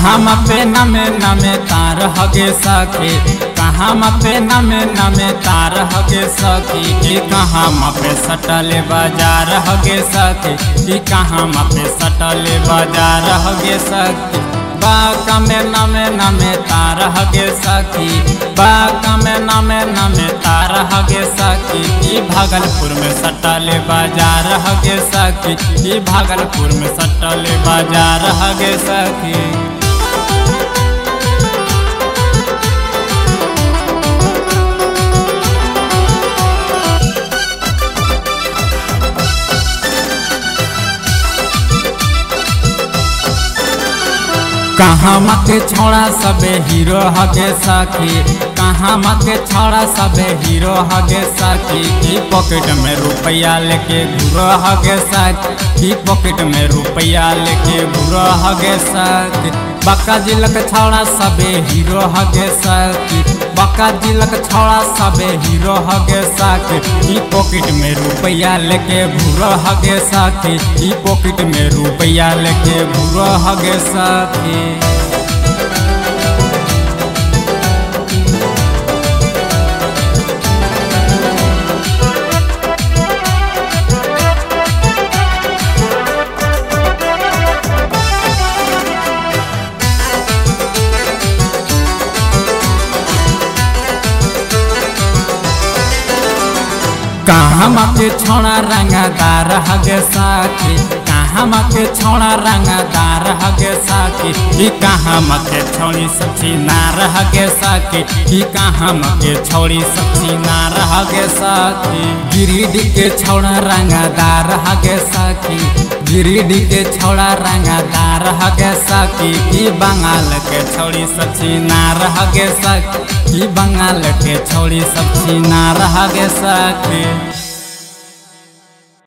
कहाँ पे नमे नमे तार हगे सखी कहाँ पे नमे नमे तार हगे सखी कि कहाँ पे सटले बाजार हगे सखी कि कहाँ पे सटले बाजार हगे सखी बाका में नमे नमे तार हगे सखी बाका में नमे नमे तार हगे सखी ई भागलपुर में सटले बाजार हगे सखी ई भागलपुर में सटले बाजार हगे सखी कहाँ के छोड़ा सबे हीरो हगे सखी कहाँ के छोड़ा सबे हीरो हगे सखी की पॉकेट में रुपया लेके घूरो हगे सखी की पॉकेट में रुपया लेके घूरो हगे सखी बक्का जिलक छोड़ा सबे हीरो हगे सखी बक्का जिलक छोड़ा सबे हीरो हगे सखी की पॉकेट में रुपया लेके घूरो हगे सखी की पॉकेट में रुपया लेके घूरो हगे सखी कहाँ के छोड़ा रंगदार हगे साथी कहाँ के छोड़ा रंगदार हगे साथी कि कहाँ के छोड़ी सची नार हगे साथी कि कहाँ के छोड़ी सची नार हगे साथी गिरिडीह के छोड़ा रंगदार हगे साथी गिरिडीह के छोड़ा रंगदार हगे साथी कि बंगाल के छोड़ी सची नार हगे साथी कि बंगाल के छोड़ी सची नार हगे साथी